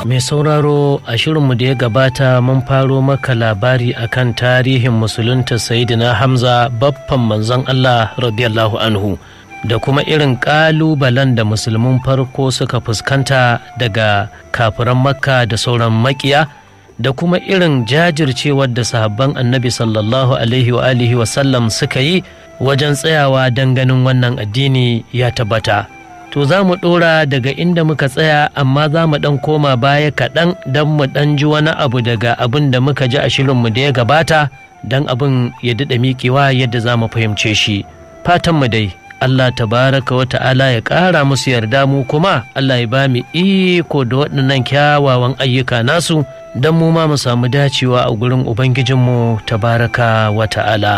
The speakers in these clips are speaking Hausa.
Mai sauraro a shirinmu da ya gabata mun faro maka labari akan tarihin musulunta Sayyidina Hamza baffan manzon Allah radiyallahu anhu da kuma irin ƙalubalen da musulmin farko suka fuskanta daga kafiran makka da sauran makiya da kuma irin jajircewar da sahabban annabi sallallahu alaihi wa alihi wasallam suka yi wajen tsayawa don ganin wannan addini ya tabbata. to za mu ɗora daga inda muka tsaya amma za mu ɗan koma baya kaɗan don mu ɗan ji wani abu daga abin da muka ji a shirinmu da ya gabata don abin ya daɗa miƙewa yadda za mu fahimce shi fatanmu dai Allah tabaraka wa ta'ala ya ƙara musu yarda mu kuma Allah ya ba mu iko da waɗannan kyawawan ayyuka nasu don mu ma mu samu dacewa a gurin Ubangijinmu tabaraka wa ta'ala.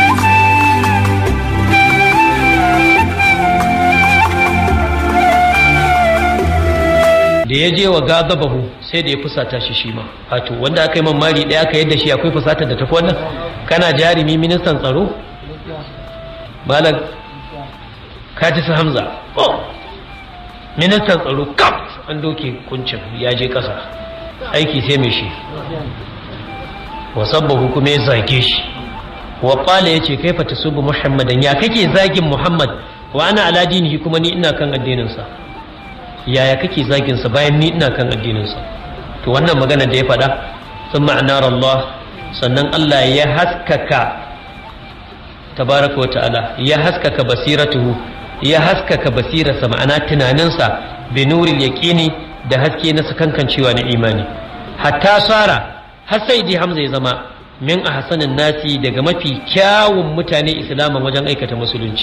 da ya je wa gagabahu sai da ya fusata shi shi ma wato wanda aka yi man mari ɗaya aka yadda shi akwai fusata da tafi wannan kana jarumi ministan tsaro malam kaji su hamza ministan tsaro kaf an doke kuncin ya je ƙasa aiki sai mai shi wasabbahu kuma ya zage shi wa qala yace kaifa tasubu muhammadan ya kake zagin muhammad wa ana ala dinihi kuma ni ina kan addinin sa yaya kake zagin sa bayan ni ina kan addinin sa to wannan magana da ya faɗa sun ma'anar Allah sannan Allah ya haskaka tabaraka wa ta'ala ya haskaka basiratuhu ya haskaka basirarsa ma'ana tunaninsa bi nuril yaqini da haske na sakankancewa na imani hatta sara har sai dai hamza ya zama min a hasanin nasi daga mafi kyawun mutane islaman wajen aikata musulunci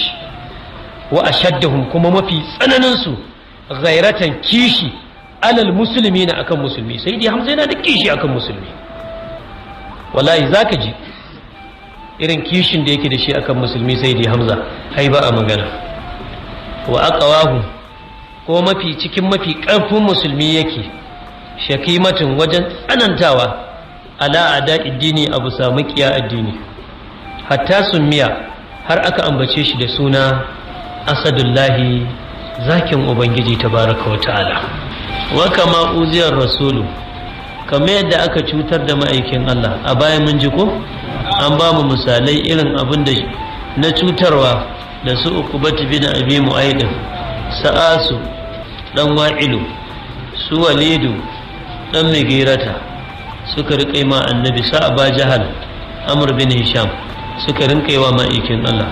wa ashaddahum kuma mafi tsananin su ghairatan kishi alal musulmi na akan musulmi sai dai hamza yana da kishi akan musulmi wallahi zaka ji irin kishin da yake da shi akan musulmi sai dai hamza hai ba a magana wa aqawahu ko mafi cikin mafi ƙarfin musulmi yake shakimatin wajen tsanantawa ala ada addini abu samu kiya addini hatta miya har aka ambace shi da suna asadullahi zakin ubangiji tabaraka wa ta'ala wa kama uziyar rasulu kamar yadda aka cutar da ma'aikin Allah a bayan mun ji ko an ba mu misalai irin abin da na cutarwa da su ukubatu bin abi mu'aidin sa'asu dan wa'ilu su walidu dan migirata suka riƙe ma annabi sa'aba jahal amr bin hisham suka rinƙe wa ma'aikin Allah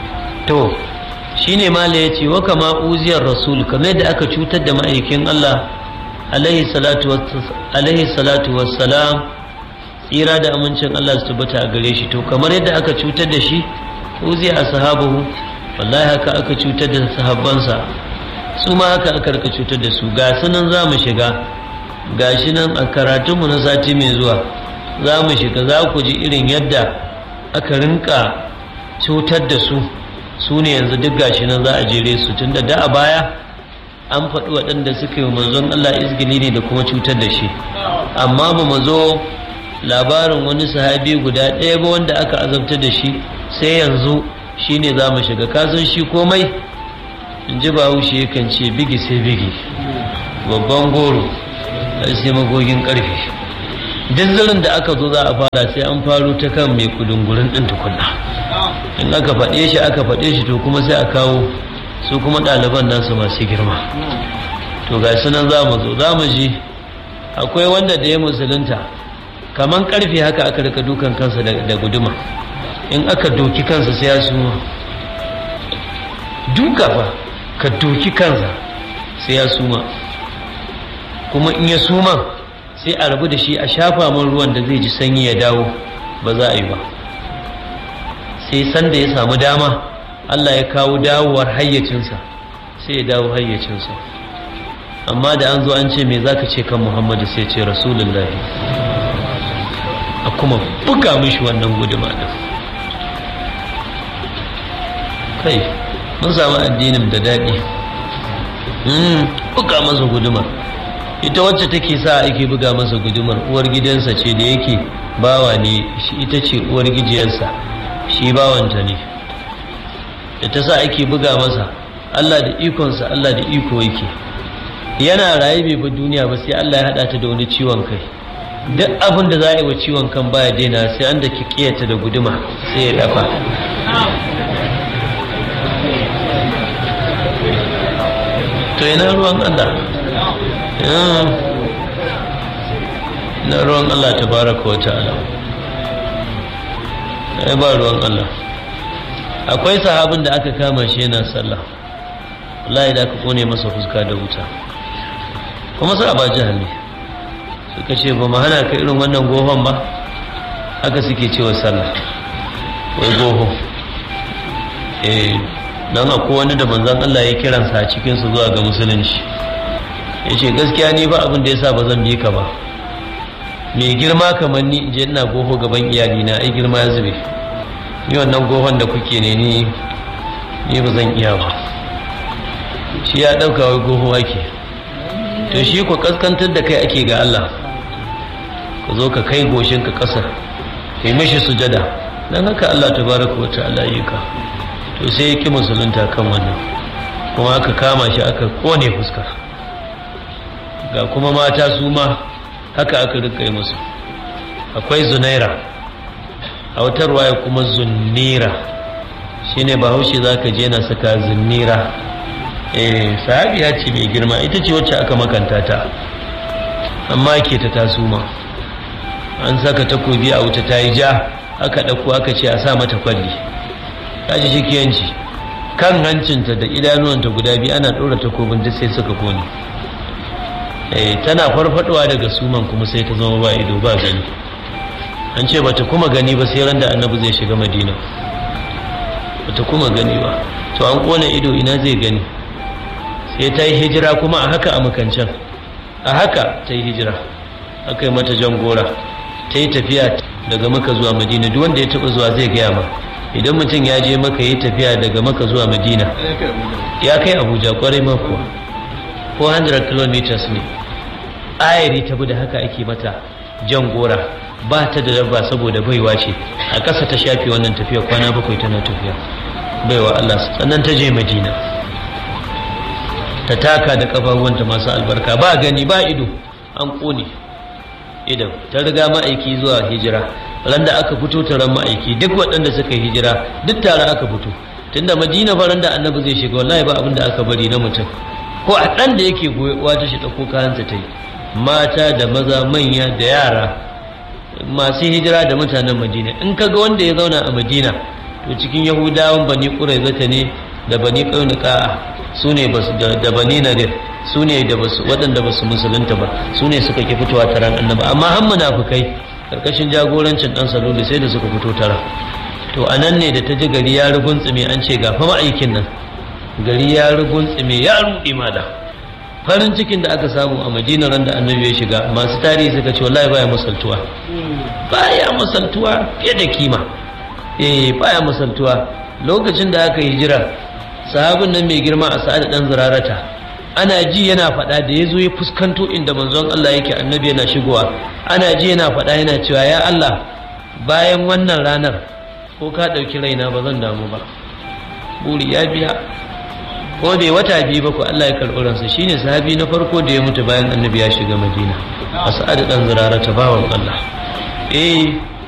to shine mala yace wa kama uziyar rasul kamar da aka cutar da ma'aikin Allah alaihi salatu alaihi salatu wassalam tsira da amincin Allah su tabbata a gare shi to kamar yadda aka cutar da shi uziya ashabuhu wallahi haka aka cutar da sahabbansa su ma haka aka rika cutar da su ga sunan za mu shiga ga shi nan a karatunmu na sati mai zuwa za mu shiga za ku ji irin yadda aka rinka cutar da su su ne yanzu duk gashi nan za a jere su tun da da a baya an faɗi waɗanda suka yi manzon Allah izgili ne da kuma cutar da shi amma ba mu zo labarin wani sahabi guda ɗaya ba wanda aka azabta da shi sai yanzu shine za mu shiga kasan shi komai in ji bahaushe yakan ce bigi sai bigi babban goro sai magogin karfe duk zirin da aka zo za a fara sai an faro ta kan mai kudungurin ɗin tukunna in aka faɗe shi aka faɗe shi to kuma sai a kawo su kuma ɗaliban nasu masu girma to ga nan za mu zo za mu ji akwai wanda da ya musulunta kaman karfe haka aka rika dukan kansa da guduma in aka doki kansa sai ya suma duka fa ka doki kansa sai ya suma kuma in ya suma sai a rabu da shi a shafa man ruwan da zai ji sanyi ya dawo ba za a yi ba sai sanda ya samu dama Allah ya kawo dawowar hayyacinsa sai ya dawo hayyacinsa amma da an zo an ce me zaka ce kan Muhammadu sai ce rasulullahi a kuma buga mishi wannan guduma din kai mun samu addinin da daɗi buga masa guduma ita wacce take sa ake buga masa gudumar uwar gidansa ce da yake bawa ne shi ita ce uwar gijiyarsa shi bawanta ne da ta sa ake buga masa Allah da ikonsa Allah da iko yake yana raye bai bi duniya ba sai Allah ya hada ta da wani ciwon kai duk abin da za a yi wa ciwon kan baya daina sai an da kiyata da guduma sai ya dafa to ina ruwan Allah na ruwan Allah ta baraka wa ta'ala ai ba ruwan Allah akwai sahabin da aka kama shi yana sallah wallahi da aka kone masa fuska da wuta kuma sa ba jihar ne suka ce ba mu hana ka irin wannan gohon ba haka suke cewa sallah wai goho eh dan akwai wani da manzon Allah ya kiransa a cikin su zuwa ga musulunci yace gaskiya ni ba abin da yasa ba zan bi ka ba mai girma kamar ni in je ina goho gaban iyali na ai girma ya zube ni wannan gohon da kuke ne ni ni ba zan iya ba shi ya dauka wai goho ake to shi ku kaskantar da kai ake ga Allah ka zo ka kai goshin ka kasa kai mishi sujada dan haka Allah tabaraka wa ta'ala yi ka to sai ya ki musulunta kan wannan kuma aka kama shi aka kone fuskar ga kuma mata su ma haka aka rika yi musu akwai zunaira a wata ruwaya kuma zunnira shine bahaushe za ka je na saka zunnira eh sahabiya ce mai girma ita ce wacce aka makanta ta amma ke ta tasuma an saka takobi a wuta ta yi ja aka ɗauko aka ce a sa mata kwalli ta ji shikiyanci kan hancinta da idanuwanta guda biyu ana ɗora takobin duk sai suka kone tana farfadowa daga suman kuma sai ta zama ba ido ba gani an ce bata kuma gani ba sai ran da annabi zai shiga madina bata kuma gani ba to an kona ido ina zai gani sai ta yi hijira kuma a haka a makancan a haka ta yi hijira aka yi mata jan gora ta yi tafiya daga maka zuwa madina duk wanda ya taba zuwa zai gaya ma idan mutum ya je maka yi tafiya daga maka zuwa madina ya kai abuja kwarai ma kuwa 400 kilometers ne ayari ta da haka ake mata jan gora ba ta da dabba saboda baiwa ce a ƙasa ta shafi wannan tafiya kwana bakwai tana tafiya baiwa Allah sannan ta je madina ta taka da kafafuwanta masu albarka ba gani ba ido an ƙone idan ta riga ma'aiki zuwa hijira ran da aka fito taron ma'aiki duk waɗanda suka yi hijira duk tare aka fito tunda madina faran da annabi zai shiga wallahi ba abin da aka bari na mutum ko a ɗan da yake goyewa ta shi ɗauko kayansa ta yi mata da maza manya da yara masu hijira da mutanen madina in ka ga wanda ya zauna a madina to cikin yahudawan bani ƙuraizata ne da bani ƙaunuka su ne da bani nadir su ne da basu waɗanda ba su musulunta ba su ne suka ki fitowa taron annaba amma han munafukai karkashin jagorancin ɗan salulu sai da suka fito tara to a nan ne da ta ji gari ya ruguntsumi an ce ga fa ma'aikin nan gari ya ruguntsime ya ruɗe mada farin cikin da aka samu a madina ran da annabi ya shiga masu tarihi suka ce wallahi baya musaltuwa baya musaltuwa fiye da kima eh baya musaltuwa lokacin da aka hijira sahabin nan mai girma a sa'ad dan zirarata ana ji yana faɗa da ya zo ya fuskanto inda manzon Allah yake annabi yana shigowa ana ji yana faɗa yana cewa ya Allah bayan wannan ranar ko ka ɗauki raina ba zan damu ba buri ya biya ko bai wata biyu ba ko Allah ya karɓi ransa shine sahabi na farko da ya mutu bayan annabi ya shiga madina a sa'ad dan zirara ta bawan Allah eh